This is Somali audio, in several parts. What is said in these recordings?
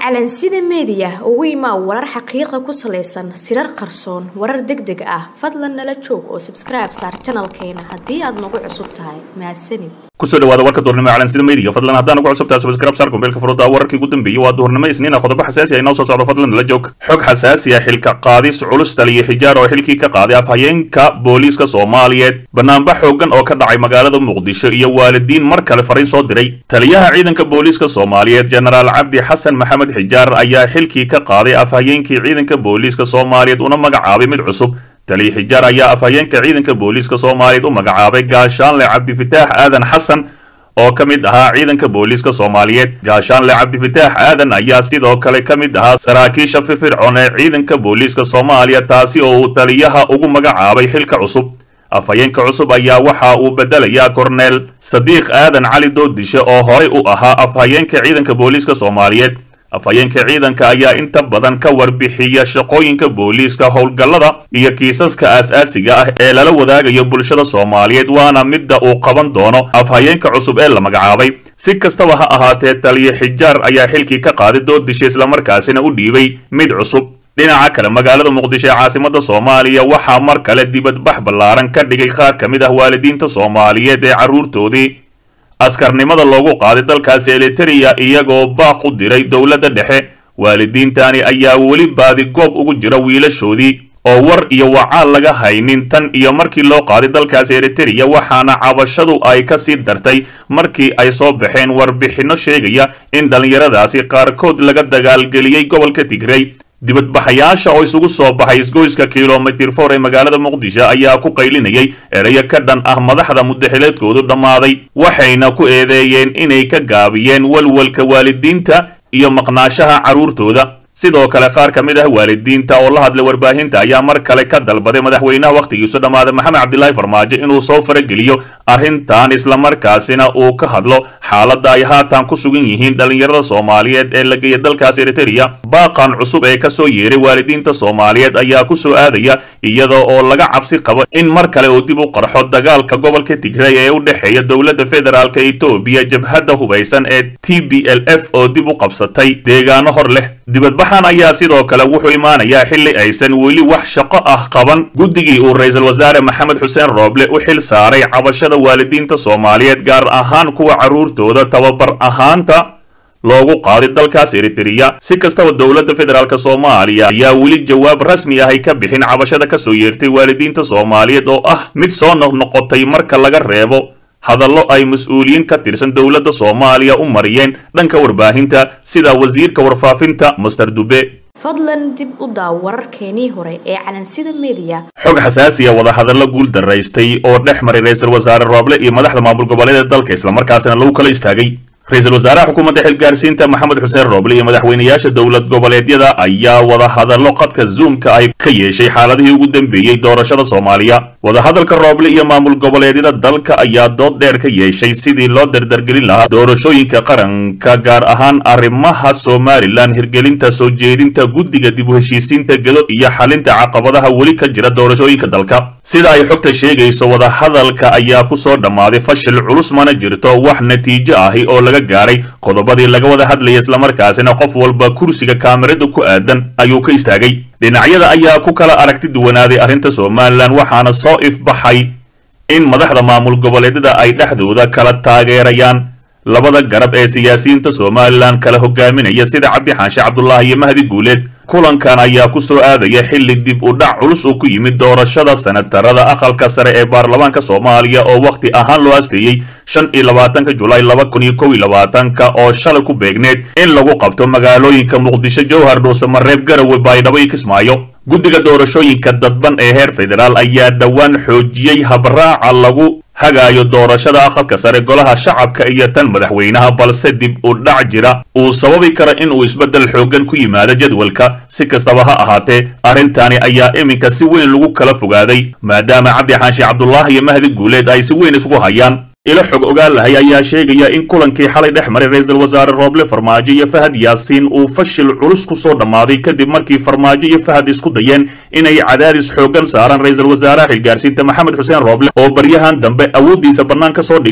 calansida meediya ugu imaa warar xaqiiqa ku salaysan sirar qarsoon warar deg deg ah fadlan nala joog oo sabskribe saar janalkeena haddii aad nagu cusub tahay mahadsanid kusoo dhawaada warka duhurnimo calansida meediga fadlan haddaan ugu cusubtahay subscribe saar kumbeelka furuda wararkii ugu dambeeyey waa duhurnimo isniina qodobo xasaasi ah inoo soo socdo fadlan nala joog xog xasaasi ah xilka qaadis culus taliyo xijaar oo xilkii ka qaaday afhayeenka booliiska soomaaliyeed banaanbax xoogan oo ka dhacay magaalada muqdisho iyo waalidiin mar kale fariin soo diray taliyaha ciidanka booliiska soomaaliyeed jenaraal cabdi xasan maxamed xijaar ayaa xilkii ka qaaday afhayeenkii ciidanka booliiska soomaaliyeed una magacaabay mid cusub taliya xijaar ayaa afhayeenka ciidanka booliiska soomaaliyeed u magacaabay gaashaanle cabdifitaax aadan xasan oo ka mid ahaa ciidanka booliiska soomaaliyeed gaashaanle cabdifitaax aadan ayaa sidoo kale ka mid ahaa saraakiisha firfircoon ee ciidanka booliiska soomaaliya taasi oo uu taliyaha ugu magacaabay xilka cusub afhayeenka cusub ayaa waxa uu bedelayaa korneel sadiiq aadan cali doodishe oo horay u ahaa afhayeenka ciidanka booliiska soomaaliyeed afhayeenka ciidanka ayaa inta badan ka warbixiya shaqooyinka booliiska howlgallada iyo kiisaska aas-aasiga ah ee lala wadaagayo bulshada soomaaliyeed waana midda uu qaban doono afhayeenka cusub ee la magacaabay si kastaba ha ahaatee taliya xijaar ayaa xilkii ka qaaday doodisha islamarkaasina u dhiibay mid cusub dhinaca kale magaalada muqdisho ee caasimada soomaaliya waxaa mar kale dibadbax ballaaran ka dhigay qaar ka mid ah waalidiinta soomaaliyeed ee carruurtoodii askarnimada loogu qaaday dalkaasi eliteria iyagoo baaq u diray dowladda dhexe waalidiintani ayaa weli baadi goob ugu jira wiilashoodii oo war iyo wacaal laga haynin tan iyo markii loo qaaday dalkaasi eriteria waxaana cabashadu ay ka sii dartay markii ay soo baxeen warbixinno sheegaya in dhallinyaradaasi qaarkood laga dagaalgeliyey gobolka tigrey dibadbaxayaasha oo isugu soo baxay isgoyska kilomitir for ee magaalada muqdisho ayaa ku qaylinayay ereyo ka dhan ah madaxda mudaxileedkoodu dhammaaday waxayna ku eedeeyeen inay ka gaabiyeen walwalka waalidiinta iyo maqnaashaha carruurtooda sidoo kale qaar ka mid ah waalidiinta oo la hadlay warbaahinta ayaa mar kale ka dalbaday madaxweynaha wakhtigiisu dhammaaday maxamed cabdilaahi farmaajo inuu soo farageliyo arrintan islamarkaasina uu ka hadlo xaaladda ay haatan ku sugan yihiin dhallinyarada soomaaliyeed ee la geeya dalkaas eriteria baaqan cusub ee ka soo yeeray waalidiinta soomaaliyeed ayaa ku soo aadaya iyada oo laga cabsi qabo in mar kale uu dib u qarxo dagaalka gobolka tigrey ee u dhexeeya dowladda federaalk etoobiya jabhadda hubaysan ee t b l f oo dib u qabsatay deegaano hor leh dibadbaxan ayaa sidoo kale wuxuu imaanayaa xilli aysan weli wax shaqo ah qaban guddigii uu ra-iisul wasaare maxamed xuseen rooble u xil saaray cabashada waalidiinta soomaaliyeed gaar ahaan kuwa carruurtooda tababar ahaanta loogu qaaday dalkaas eriteria si kastaba dowladda federaalk soomaaliya ayaa weli jawaab rasmi ah ay ka bixin cabashada ka soo yeertay waalidiinta soomaaliyeed oo ah mid soo noqnoqotay marka laga reebo hadallo ay mas-uuliyiin ka tirsan dowladda soomaaliya u mariyeen dhanka warbaahinta sida wasiirka warfaafinta master dube fadlan dib u daaw wararkeenii hore ee calansida meediya xog xasaasiya wadahadallo guul daraystay oo dhex maray ra-iisul wasaare rooble iyo madaxda maamul goboleeda dalka islamarkaasina lagu kala istaagay ra-iisul wasaaraha xukuumadda xilgaarsiinta maxamed xuseen rooble iyo madaxweynayaasha dowlad goboleedyada ayaa wadahadallo qadka zoomka ay ka yeeshay xaaladihii ugu dambeeyey doorashada soomaaliya wadahadalka rooble iyo maamul goboleedyada dalka ayaa dood dheer ka yeeshay sidii loo dardargelin lahaa doorashooyinka qaranka gaar ahaan arrimaha somalilan hirgelinta soo jeedinta guddiga dib u heshiisiinta gedo iyo xalinta caqabadaha weli ka jira doorashooyinka dalka sida ay xogta sheegayso wadahadalka ayaa ku soo dhammaaday fashil culus mana jirto wax natiijo ahi oo laga gaaray qodobadii laga wada hadlayay islamarkaasina qof walba kursiga kaamirada ku aadan ayuu ka istaagay dhinacyada ayaa ku kala aragti duwanaaday arrinta somalilan waxaana soo ifbaxay in madaxda maamul goboleedyada ay dhexdooda kala taageerayaan labada garab ee siyaasiyiinta somalilan kala hogaaminaya sida cabdi xaanshe cabdulaahi iyo mahdi guuleed kulankan ayaa ku soo aadaya xilli dib u dhac culus uu ku yimid doorashada senatarada aqalka sare ee baarlamaanka soomaaliya oo wakhti ahaan loo asteeyey shan iyo labaatanka julaay laba kun iyo kow iyo labaatanka oo shalay ku beegneed in lagu qabto magaalooyinka muqdisho jowhar dhuusamareeb garowe baydhabo iyo kismaayo guddiga doorashooyinka dadban ee heer federaal ayaa dhowaan xoojiyey habraaca lagu hagaayo doorashada aqalka sare golaha shacabka iyo tan madaxweynaha balse dib u dhac jira uu sababi kara in uu isbeddel xooggan ku yimaado jadwalka si kastaba ha ahaatee arrintani ayaa iminka si weyn lagu kala fogaaday maadaama cabdi xaashi cabdulaahi iyo mahdi guuleed ay si weyn isugu hayaan ilo xog ogaan lahay ayaa sheegaya in kulankii xalay dhex maray ra-iisul wasaare rooble farmaajo iyo fahad yaasiin uu fashil culus ku soo dhammaaday kadib markii farmaajo iyo fahad isku dayeen inay cadaadis xooggan saaraan ra-iisul wasaaraha xilgaarsiinta maxamed xuseen rooble oo baryahan dambe awooddiisa bannaan ka soo dhigay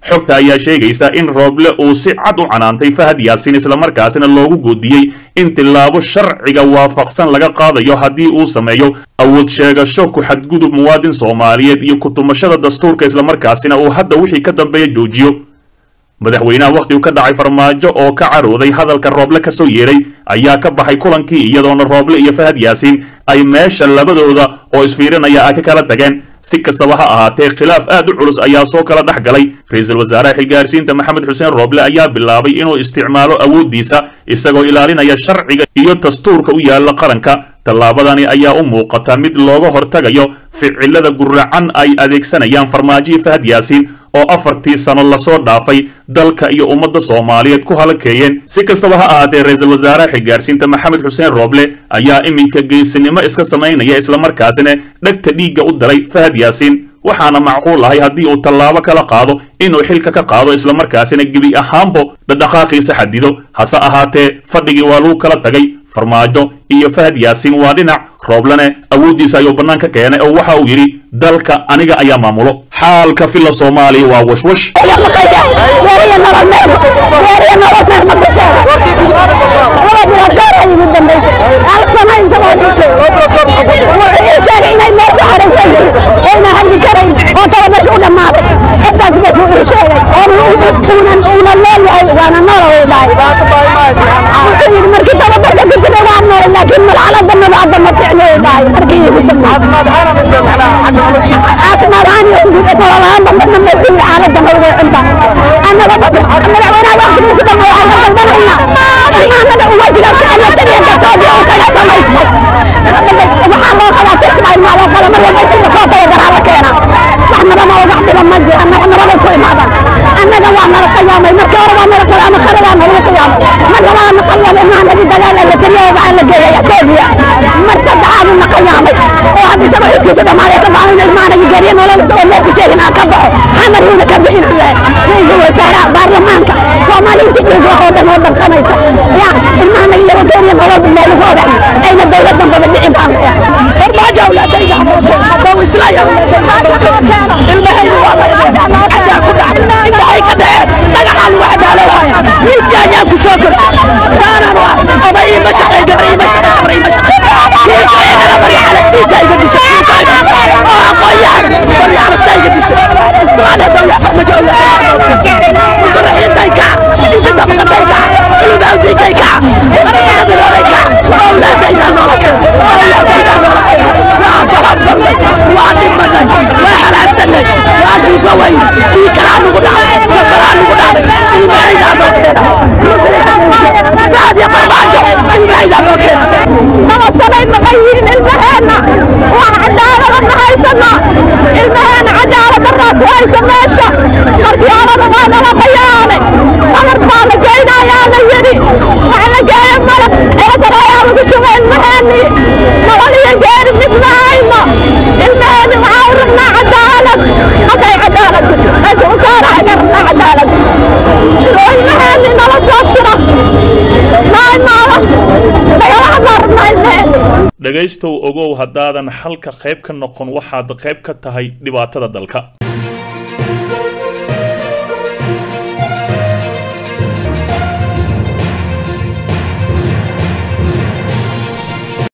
xogta ayaa sheegaysa in rooble uu si cad u canaantay fahad yaasiin islamarkaasina loogu goodiyey in tilaabo sharciga waafaqsan laga qaadayo haddii uu sameeyo awood sheegasho ku xadgudub muwaadin soomaaliyeed iyo kutumashada dastuurka islamarkaasina uu hadda wixii ka dambeeya joojiyo madaxweynaha wakhtigu ka dhacay farmaajo oo ka carooday hadalka rooble ka soo yeeray ayaa ka baxay kulankii iyadoona rooble iyo fahad yaasiin ay meesha labadooda oo isfiirinaya ay ka kala tageen si kastaba ha ahaatee khilaaf aad u culus ayaa soo kala dhex galay ra-iisul wasaaraha xilgaarsiinta maxamed xuseen rooble ayaa bilaabay inuu isticmaalo awooddiisa isagoo ilaalinaya sharciga iyo dastuurka u yaalla qaranka tallaabadani ayaa u muuqata mid looga hortagayo ficilada guracan ay adeegsanayaan farmaajo fahad yaasiin oo afartii sano lasoo dhaafay dalka iyo ummadda soomaaliyeed ku halakeeyeen si kastaba ha ahaatee ra-iisul wasaaraha xilgaarsiinta maxamed xuseen rooble ayaa iminka geesinimo iska samaynaya islamarkaasina dhegta dhiigga u daray fahad yaasiin waxaana macquul ahay haddii uu tallaabo kala qaado inuu xilka ka qaado islamarkaasina gebi ahaanbo dhadhaqaaqiisa xadido hase ahaatee fadhigii waa lagu kala tagay farmaajo iyo fahad yaasiin waa dhinac rooblene awooddiisa ayuu bannaan ka keenay oo waxa uu yidhi dalka aniga ayaa maamulo xaalka filla soomaaliya waa washwash laakiin malxalada nabacda ma ficno caafimaad ahaan iyo nolol ahaan badana ma ficno xaalada nabada cunta annaga madaxweynaha waqtigiisa dhan waxaan ka dalbanayna annaga uwajiga alla taliya dadkoodii oo kaga samaysmay waxaa loo qabaa tirkibaa ilmaa loo qaba mar walba intii lasoo tababaraa la keena wax nabama wax dhiba ma jira wax nabada ku imaadan annaga waa nala qiyaamay markii hore waa nala qiyaamay kharadaa nalagu qiyaamay mar labaad na qiyaamay ilmaha nagi dagaal la taliya waxaa la geeyay etoobiya mar saddexaad na qiyaamay oo hadda isaga xilkiisa dhamaaday ka baxay in ilmaha nagi geeriya nolol isagoo meel ku sheegin aan ka baxo xamar yuuna ka bixin lahay ra-iisul wasaaraha baarlamaanka soomaaliinta dhiig wax oo dhan oo dhanqanaysa ya ilmaha nagi yaro geeriya nolol meel ugu odax ayna dowlad dambaba dhicin baan leeyahay farmaajo awlaadayga haddau islaya ilmahayna waa la ayaa ku dhacay waxay ka dhaceen dhagaxaan wax daalowaya miisya ayaa ku soo korshay saanaan waa oday ima shaqay gabar ima shaqay gabar ima shaqay kiikoygana bari xalastiisa iga dishay kiikoyga oo aqoonyaan bari xalasta iga dishay soomaaliya dawla farmajo awlaadayga musharaxiintay kac inta dabaqatay kac culumawdinkay kac markaa biloobay kac awlaadayda nolosha awlaadayda nolosha waa baraballay waa dhimanay waa halaagsanay waa jiifa weyn ii kalaa nugu dhacday safaraa nugu dhacday ilmahaydaa noo keena raadiyo farmaajo ilmahaydaa noo keena nabasanay maqan yihiin ilmaheena wax cadaalada ma haysano ilmaheena cadaalad daraa ku haysa meesha markii horena waa nala qayaanay qabar baa la geynayaa la yidhi wax la geeyo malab eedar ayaa lagu shubay ilmaheennii nolol iyo geeri mid ma hayno ilmaheeni waxaa u rabnaa cadaalad hadday cadaalad raiisul wasaaraha ga rabnaa cadaalad oo ilmaheeni nala soo shiro maay maala nagala hadlaa rabnaa ilmaheeni dhegaystow ogow haddaadan xalka qayb ka noqon waxaad qayb ka tahay dhibaatada dalka